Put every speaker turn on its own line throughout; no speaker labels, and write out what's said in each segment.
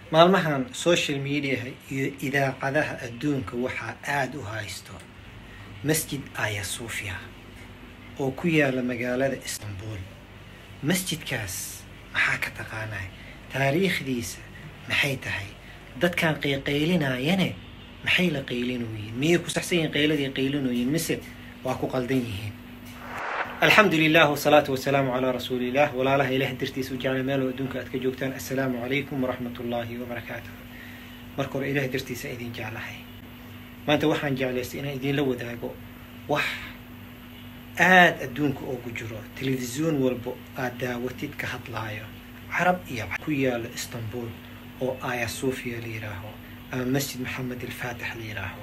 maalmahan social mediaha iyo idaacadaha adduunka waxaa aada u haysto masjid aya suufia oo ku yaala magaalada istanbul masjidkaas maxaa ka taqaanaa taariikhdiisa maxay tahay dadkan qayqaylinayane maxay la qaylinoyiin miyay ku saxsan yihiin qayladii qaylinoyiin mise waa ku qaldan yihiin alxamdu lilah wsalaatu wasalaamu calaa rasuuliillah walaalaha ilaah dartiisa u jecla meel oo adduunka aad ka joogtaan assalaamu calaykum waraxmat ullaahi wabarakaatuh marka hore ilaah dartiisa idin jeclahay maanta waxaan jeclaystay inaan idinla wadaago wax aada adduunka oogu jiro telefisyoon walba aad daawatid ka hadlaayo carab iyo ku yaalo istanbul oo aya sufia la yidhaaho ama masjid maxamed alfaatix la yidhaaho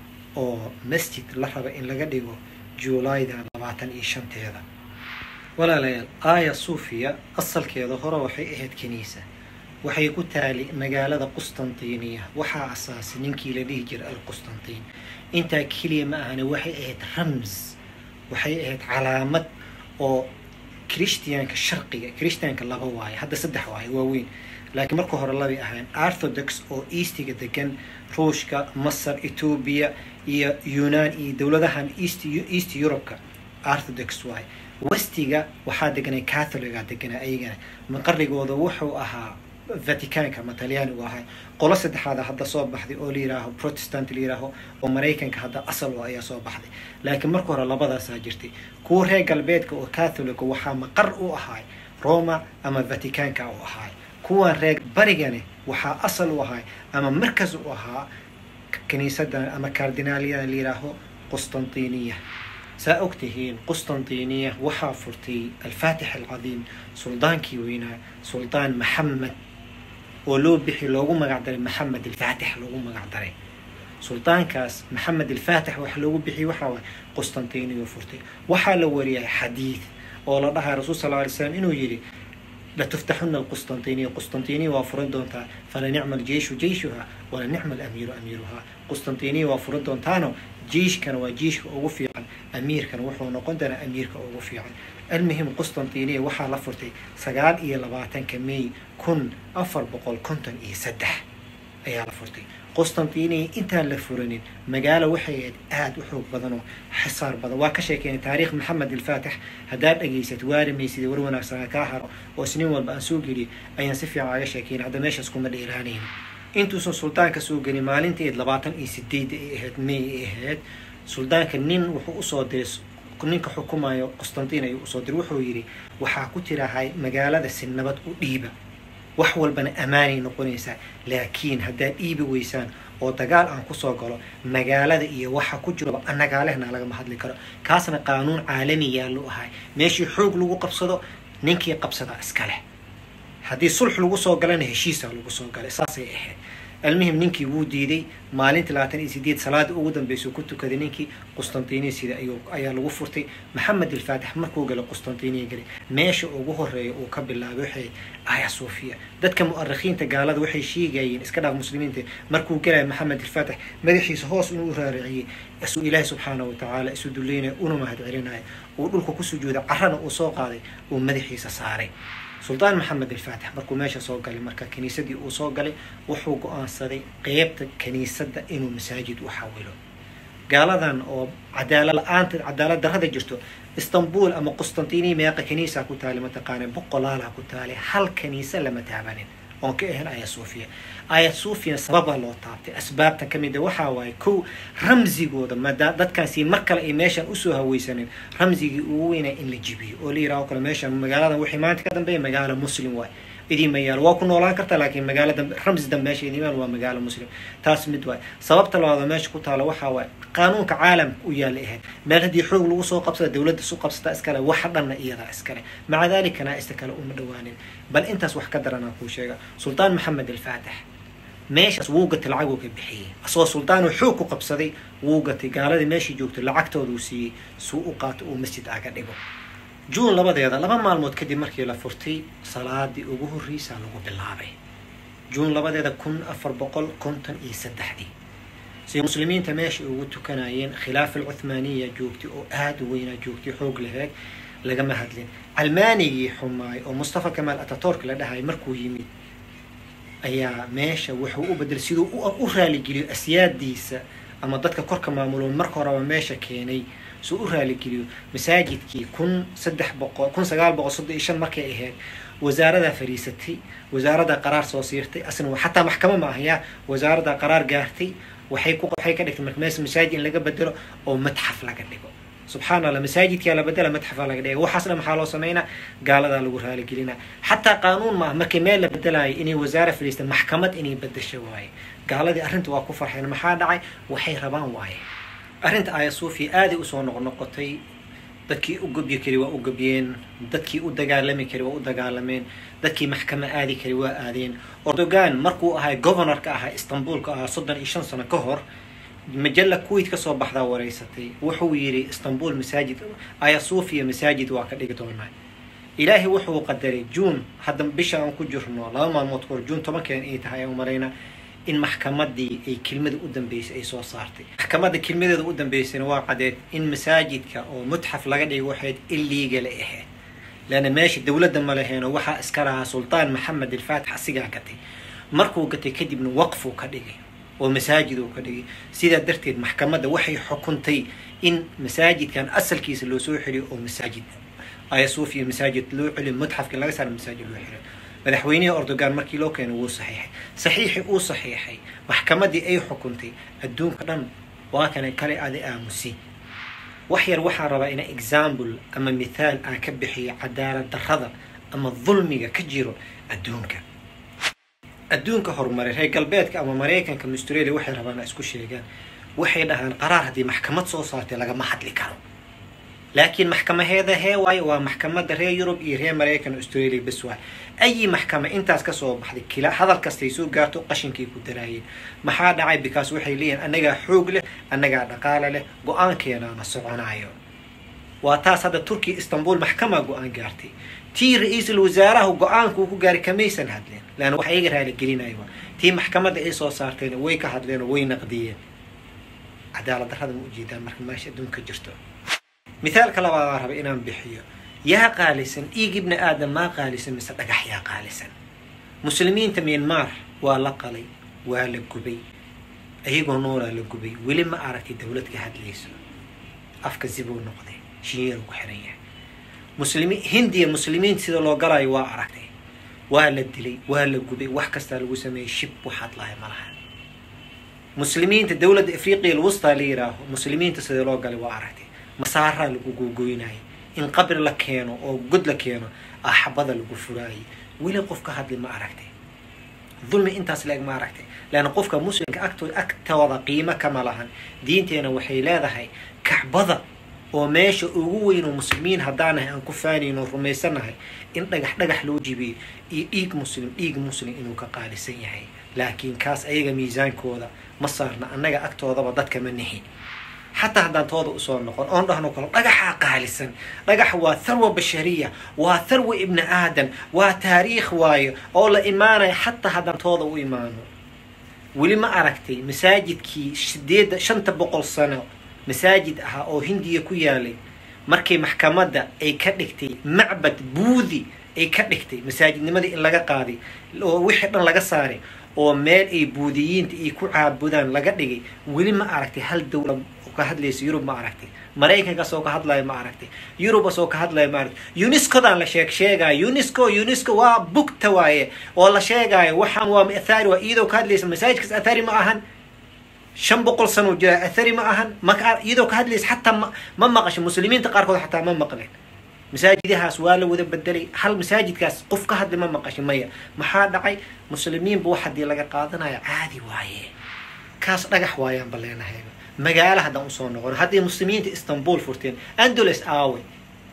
oo masjid la raba in laga dhigo juulayda labaatan iyo shanteeda walaalayaal aya sufia asalkeeda hore waxay ahayd kaniisa waxay ku taali magaalada qustantiniya waxaa asaasay ninkii la dhihi jiray alqustantiin intaa keliya ma ahane waxay ahayd rams waxay ahayd calaamad oo christianka sharqiga christianka laba waaye hadda saddex waaye waaweyn laakiin marka hore labay ahayn orthodox oo eastiga degan ruushka masar etoobiya iyo yunaan iyo dowladahan east east eurubka orthodox waaye westiga waxaa deganay catholiga deganaa ayagana maqarigooda wuxuu ahaa vaticanka ama talyaanigu ahay qolo saddexaada hadda soo baxday oo la yihaaho protestant la yihaaho oo maraykanka hadda asal oo ayaa soo baxday laakiin marka hore labadaasaa jirtay kuwa reer galbeedka oo catholica waxaa maqar u ahay roma ama vaticanka u ahay kuwan reer barigani waxaa asal u ahay ama markas u ahaa kaniisadan ama cardinaaliyada la yihaaho qustantiniya saa og tihiin qustantiniya waxaa furtay alfaatix alcadiim suldaankii weynaa suldaan maxamed oo loo bixi loogu magacdaray maxamed alfaatix loogu magacdaray suldaankaas maxamed alfaatix wax loogu bixiyay waxaa waay qustantiniya furtay waxaa la wariyay xadiid oo la dhahay rasuul sal ly slam inuu yidhi latuftaxuna alqustantiniya qustantiniya waa furan doontaa fala nicma aljeishu jeishuha wala nicma alamiiru amiiruhaa qustantiniya waa furan doontaano jiishkana waa jiishka ugu fiican amiirkana wuxuu noqon doonaa amiirka ugu fiican almuhim qustantiniya waxaa la furtay sagaal iyo labaatanka may kun afar boqol konton iyo saddex ayaa la furtay qustantiniya intaan la furanin magaalo waxay ahayd aada u xoog badan oo xisaar badan waa ka sheekeynay taariikh maxamed alfaatix haddaad dhageysad waarimaysida war wanaagsanaa kaa haro oo isnin walba aan soo geliy ayaan si fiican aga sheekeynay hadda meeshaas kuma dheeraanayn intuusan suldaanka soo gelin maalinteed labaatan iyo sideed ay ahayd may ay ahayd suldaanka nin wuxuu usoo diray ninka xukumayo qustantiin ayuu usoo diray wuxuu yidhi waxaa ku tirahay magaalada si nabad u dhiiba wax walbana ammaanay noqonaysaa laakiin haddaad dhiibi weysaan oo dagaal aan kusoo galo magaalada iyo waxa ku jiroba annagaalehna lagama hadli karo kaasna qaanuun caalami yaallu ahay meeshii xoog lagu qabsado ninkii qabsadaa iska leh haddii sulx lagu soo galana heshiisaa lagu soo galay saasay ahayd almuhim ninkii wuu diiday maalintii labaatan iyo sideed salaada ugu dambeysau ku tukaday ninkii qustantiniya sida ayaa lagu furtay maxamed alfaatix markuu galay qustantiniya galay meesha ugu horeeya uu ka bilaabay waxay aya sufia dadka mu'arikhiinta gaalada waxay sheegayeen iska dhaaf muslimiinta markuu galaya maxamed alfaatix madaxiisa hoos inuu u raariciyey isuu ilaahi subxaana wa tacaala isu duleynaya una mahad celinaya uu dhulka ku sujuuday carana uu soo qaaday uu madaxiisa saaray suldaan maxamed alfaatix markuu meesha soo galay marka kiniisadii uu soo galay wuxuu go-aansaday qeybta kiniisadda inuu masaajid u xawilo gaaladan oo cadaala la-aanta cadaalad darrada jirto istanbul ama qustantiniya meeqa kaniisa ku taali mataqaana boqolaala ku taali hal kaniisa lama taabanin oon ka ahayn aya sufia aya sufia sababa loo taabtay asbaabtan ka mid a waxaa waaye kow ramsigooda madaa dadkaasi mar kale ay meeshan usoo haweysanin ramsigii ugu weynaa in la jibiyo oo la yiraho kale meeshan magaaladan wixii maanta ka dambeeya magaalo muslim waay idiima yaalo waa ku noolaan kartaa laakiin magaalo dambe ramsi dambe meesha idiimaan waa magaalo muslim taas mid waay sababta labaada meesha ku taalo waxaa waaye qaanuunka caalamka u yaala ahayd meel haddii xoog lagu soo qabsada dowladda su qabsata iskale waxa dhanna iyadaa iskale maca dalika naa'ista kale uma dhawaanin bal intaas wax ka daranaa kuu sheega sultaan maxamed alfaatix meeshaas wuu gatay lacaguu ka bixiyey asagoo suldaanuu xoog ku qabsaday wuu gatay gaaladii meeshii joogtay lacagtooduu siiyey suu u qaato uu masjid aga dhigo juun labadeeda laba maalmood kadib markii la furtay salaadii ugu horreysaa lagu bilaabay juun labadeeda kun afar boqol konton iyo saddexdii si muslimiinta meesha ugu tukanayeen khilaaf alcuthmaaniya joogtay oo aada u weynaa joogtay xoog laheeg lagama hadlin calmaanigii xumaay oo mustafa kamaal atatork la dhahay markuu yimid ayaa meesha wuxuu u bedelay siduu u raaligeliyo asyaadiisa ama dadka korka maamulo marka horeba meesha keenay suu u raaligeliyo masaajidkii kun saddex boqol kun sagaal boqol soddon iyo shan markay ahayd wasaaradaa fadhiisatay wasaaradaa qaraar soo siirtay asna xataa maxkamo ma ahaya wasaaradaa qaraar gaartay waxay ku waxay ka dhigtay marka meesha masaajid in laga bedelo oo madxaf laga dhigo subxaan allah masaajidkaa la bedela madxafaa laga dhiga waxaas dhan maxaa loo sameynaa gaaladaa lagu raaligelinaa xataa qaanuun maaha markii meel la bedelaayo inay wasaare fadhiista maxkamad inay bedesho waaye gaaladii arrinta waa ku farxeen maxaa dhacay waxay rabaan waaye arrinta aaya suufiya aaday usoo noqnoqotay dadkii u gobyi kari waa u gobyeen dadkii u dagaalami kari waa u dagaalameen dadkii maxkamo aadi kari waa aadeen ordogan markuu ahay governorka ahaa istanbulka ahaa soddon iyo shan sano ka hor majalla kuwait kasoo baxdaa wareysatay wuxuu yidhi istanbul masaajid aya suufiya masaajid waa ka dhigi doonaa ilaahay wuxuu qadaray juun hadda bisha aan ku jirno laba maalmood kahor juun tobankeen ay tahay aan marayna in maxkamadii ay kelmada u dambeysay ay soo saartay maxkamadda kelmadeeda u dambeysayna waa cadeed in masaajidka oo mutxaf laga dhigo waxayd illegal ahayd leanna meesha dowladda ma laheeno waxaa iska lahaa sultaan maxamed alfaatix asigaa gatay markuu gatay kadibna waqfuu ka dhigay oo masaajid uu ka dhigay sidaa darteed maxkamadda waxay xukuntay in masaajidkan asalkiisa loo soo xeliyo oo masaajid aya suufiya masaajid loo celiyo mutxafka laga saaro masaajid loo xeliyo madaxweynihii ordogan markii loo keenay wuu saxiixay saxiixii uu saxiixay maxkamaddii ay xukuntay adduunka dhan waa kana kale aada aamusi wax yar waxaan rabaa ina example ama mithaal aan ka bixiyo cadaalad darrada ama dulmiga ka jiro adduunka adduunka horumaray reer galbeedka ama maraykanka ama australia waxay rabaan isku sheegaan waxay dhahaan qaraar haddii maxkamad soo saartay lagama hadli karo laakiin maxkamaheeda hee waayo waa maxkamadda reer yurub iyo reer maraykan australia bes waay ayi maxkama intaas kasoo baxday kila hadal kastay soo gaarto qashinkay ku daraayeen maxaa dhacay bikaas waxay leeyihin annagaa xoog leh annagaa dhaqaale leh go-aankeenaana soconayo waa taas hadda turkiya istanbul maxkamaa go-aan gaartay tii ra-iisul wasaaraha go-aankuu ku gaaray kamaysan hadleen leanna wax iyaga raaligelinayo tii maxkamadda ay soo saartayna way ka hadleen oo way naqdiyeen cadaalad darrada ma ujeedaan marka meesha adduunka jirto mithaalka labaadaan raba inaan bixiyo yaa qaalisan dhiig ibni aadam maa qaalisan mise dhagax yaa qaalisan muslimiinta myanmar waa la qalay waa la gubay ayagoo noolaa la gubay weli ma aragtay dowlad ka hadlayso afka zibuu noqday shinyeeru ku xiran yahay muslimi hindiya muslimiinta sida loo galayo waa aragtay waa la dilay waa la gubay wax kastaa lagu sameeyey shib waxaad lahay ma laha muslimiinta dowladda afriqiya alwustaa la yiraaho muslimiinta sida loo galay waa aragtay masaaraa lagu googoynayay in qabri la keeno oo god la keeno axabada lagu furaayay weli qof ka hadli ma aragtay dulmi intaas leeg ma aragtay leanna qofka muslimka agtooda agtooda qiimo kama lahan diinteena waxay leedahay kacbada oo meesha ugu weyn oo muslimiin haddaanahay aan ku faanayno rumaysanahay in dhagax dhagax loo jibiyo iyo dhiig muslim dhiig muslim inuu ka qaalisan yahay laakiin kaas ayaga miisaankooda ma saarna annaga agtoodaba dadka ma nihi xataa haddaan tooda usoo noqon oon dhahno kalo dhagaxaa qaalisan dhagax waa tharwa bashariya waa tharwa ibni aadan waa taariikh waayo oo la imaanaya xataa haddaan tooda u imaano weli ma aragtay masaajidkii sideeda shanta boqol sano masaajid ahaa oo hindiya ku yaalay markii maxkamadda ay ka dhigtay macbad buudi ay ka dhigtay masaajidnimadii in laga qaaday oo wixii dhan laga saaray oo meel ay buudiyiinta ay ku caabudaan laga dhigay weli ma aragtay hal dowla ka hadlaysa yurub ma aragtay maraykankaas oo ka hadlayo ma aragtay yurubas oo ka hadlayo ma aragtay unescodan la sheeg sheegayo unesco unesco waa bugta waaye oo la sheegayo waxaan waa athari waa iyadoo ka hadlaysa masaajidkaas athari ma ahan shan boqol sano jira athari ma ahan maka iyadoo ka hadlaysa xataa ma ma maqasho muslimiinta qaarkood xataa ma maqleen masaajidahaas waa la wada bedelay hal masaajidkaas qof ka hadli ma maqasho maya maxaa dhacay muslimiinba wax haddii laga qaadanayo caadi waaye kaas dhagax waayaan baleenahay magaalo haddaan usoo noqon haddii muslimiinta istanbul furteen andoles aaway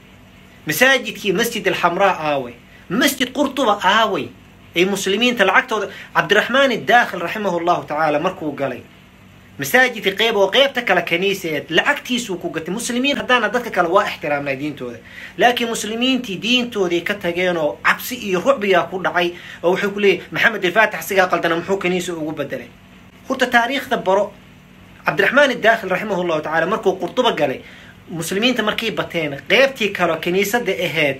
masaajidkii masjid alxamraa aaway masjid qurtuba aaway ay muslimiinta lacagtooda cabdiraxmaan idaakhil raximahu llahu tacaala markuu galay masaajidka qeyb oo qeybta kale kaniiseed lacagtiisuu ku gatay muslimiin haddaana dadka kale waa ixtiraamnaa diintooda laakiin muslimiintii diintoodii ka tageen oo cabsi iyo rucbiyaa ku dhacay oo wuxuu ku leeyahy maxamed alfaatix sigaa qaldana muxuu kaniisa ugu bedelay horta taariikhda baro cabdiraxmaan idaakhil raximah llahu tacala markuu qurduba galay muslimiinta markay bateen qeybtii kaleo kiniisada ahayd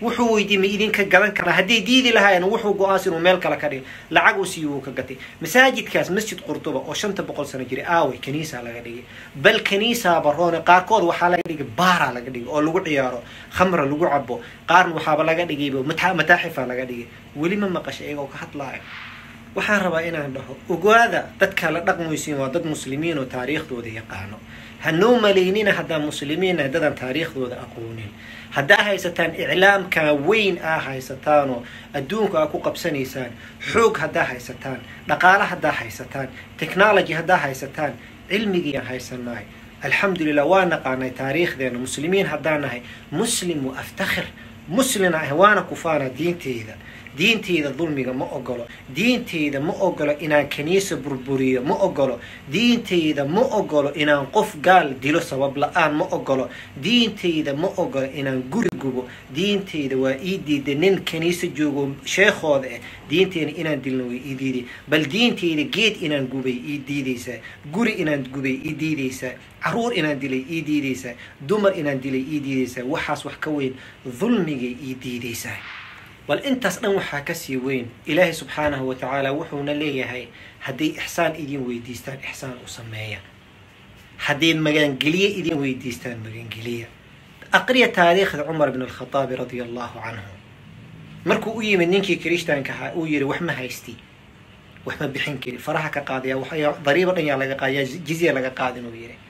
wuxuu weydiiyey ma idinka gadan karaa hadday diidi lahaayeen wuxuu go-aansi inuu meel kale ka dhigay lacag uu siiyo uu ka gatay masaajidkaas masjid qurtuba oo shanta boqol sano jiray aaway kaniisaa laga dhigay bal kaniisaa baroone qaarkood waxaa laga dhigay baaraa laga dhigay oo lagu ciyaaro khamra lagu cabo qaarna waxaaba laga dhigayba mataaxifaa laga dhigay weli ma maqasha iyagoo ka hadlaayo waxaan rabaa inaan dhaho ogaada dadka la dhaqmaysiin waa dad muslimiin oo taariikhdooda yaqaano hanoo malaynina haddaan muslimiina dadaan taariikhdooda aqoonin haddaa haysataan iclaamka weyn aa haysataanoo adduunka aa ku qabsanaysaan xoog haddaa haysataan dhaqaale haddaa haysataan technology haddaa haysataan cilmigiiaan haysanahay alxamdulilah waa naqaanay taariikhdeena muslimiin haddaan nahay muslim wa aftakhir muslina ah waana kufaana diinteyda diinteyda dulmiga ma ogolo diinteyda ma ogolo inaan kaniisa burburiyo ma ogolo diinteyda ma ogolo inaan qof gaal dilo sabab la-aan ma ogolo diinteyda ma ogolo inaan guri gubo diinteyda waa ii diiday nin kaniisa joogo sheekhooda ah diinteyda inaan dilno way ii diiday bal diinteyda geed inaan gubay ii diidaysaa guri inaan gubay ii diidaysaa caruur inaan dilay ii diidaysaa dumar inaan dilay ii diidaysaa waxaas wax ka weyn dulmigay ii diidaysaa bal intaas dhan waxaa kasii weyn ilaahay subxaanahu wa tacaala wuxuuna leeyahay hadday ixsaan idin weydiistaan ixsaan u sameeya hadday magangeliye idin weydiistaan magangeliya aqriya taariikhda cumar bn alkhataabi radia allahu canhu markuu u yimid ninkii kirishtaanka ahaa uu yihi wax ma haysti wax ma bixin kari faraha ka qaadaya dariibo dhan yaa laga qaadaya jizya laga qaadin uu yihi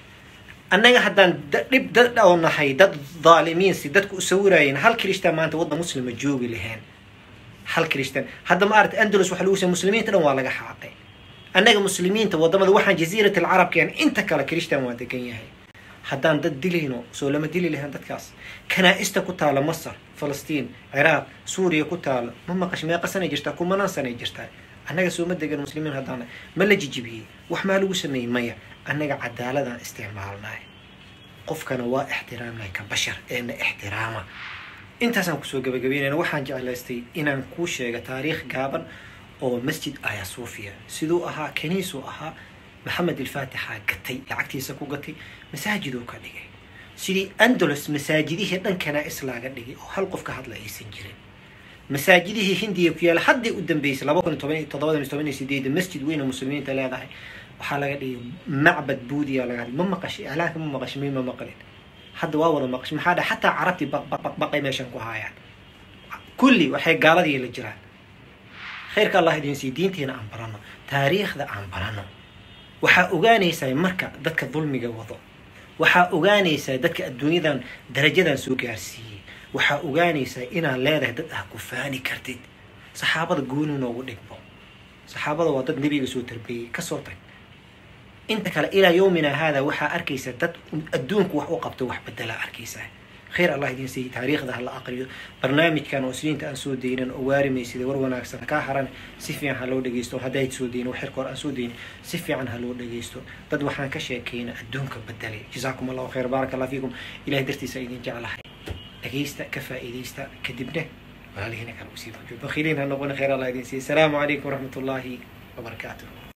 annaga haddaan dhib dad oo nahay dad dhaalimiin si dadku u sawiraayeen hal kirishtaan maanta waddan muslima joogi lahayn hal kirishtaan hadda ma aragta andalus waxa lagu say muslimiinta dhan waa laga xaaqay annaga muslimiinta wadamada waxaan jaziirat alcarabkeen inta kale kirishtaan waa degan yahay haddaan dad dilayno soo lama dili lahayn dadkaas kanaa-ista ku taala masar falastiin ciraaq suuriya ku taala ma maqash meeqa sanay jirtaa kumanaan sanay jirtaa annaga sooma degan muslimiin haddaan ma la jijibiyey wax maa lagu sameeyey maya annaga cadaaladaan isticmaalnahay qofkana waa ixtiraamnahay ka bashar eena ixtiraama intaasaan kusoo gabagabeynayna waxaan jeclaystay inaan kuu sheega taariikh gaaban oo masjid aya suufiya siduu ahaa kaniisuu ahaa maxamed ilfaatixaa gatay lacagtiisa ku gatay masaajiduu ka dhigay sidii andalus masaajidihii dhan kanaa-is laaga dhigay oo hal qof ka hadla aysan jirin masaajidihii hindiya ku yaala haddii u dambeysay laba kun toban toddobadan toban iyo sideeda masjid weyn oo muslimiinta leedahay waxaa laga dhigay macbad buudiya laga ma maqashay iclaanka ma maqashay mi ma maqlin hadda waa wada maqashay maxaa dhahay xataa carabtii baqbaqbaqay meeshan ku haayaan kulli waxay gaaladii la jiraan khayrka allah idin sii diinteena aan barano taariikhda aan barano waxaa ogaanaysaa marka dadka dulmiga wado waxaa ogaanaysaa dadka adduunyadan darajadan soo gaarsiiyey waxaa ogaanaysaa inaad leedahay dad ah ku faani kartid saxaabada gooni noogu dhigmo saxaabada waa dad nebiga soo tarbiyey kasoo tag inta kale ilaa yowmina haada waxaa arkaysaa dad adduunku wax u qabto wax bedelaa arkaysaa khayr allah idin siiy taariikhda ha la aqriyo barnaamijkan oo isliinta aan soo daynan oo waarimaysida war wanaagsan kaa haran si fiican ha loo dhegeysto haddayd soo dayin xirka hor aan soo dayin si fiican ha loo dhegeysto dad waxaan ka sheekayna adduunka bedelay jazaakum allahu khayr baaraka allah fiikum ilahay dartiisa idin jeclahay dhegeysta ka faa'iidaysta kadibna walaalihina kale usii bakhiiliin ha noqon khayr allah idin siiy asalaamu calaykum waraxmat ullaahi wabarakaatuh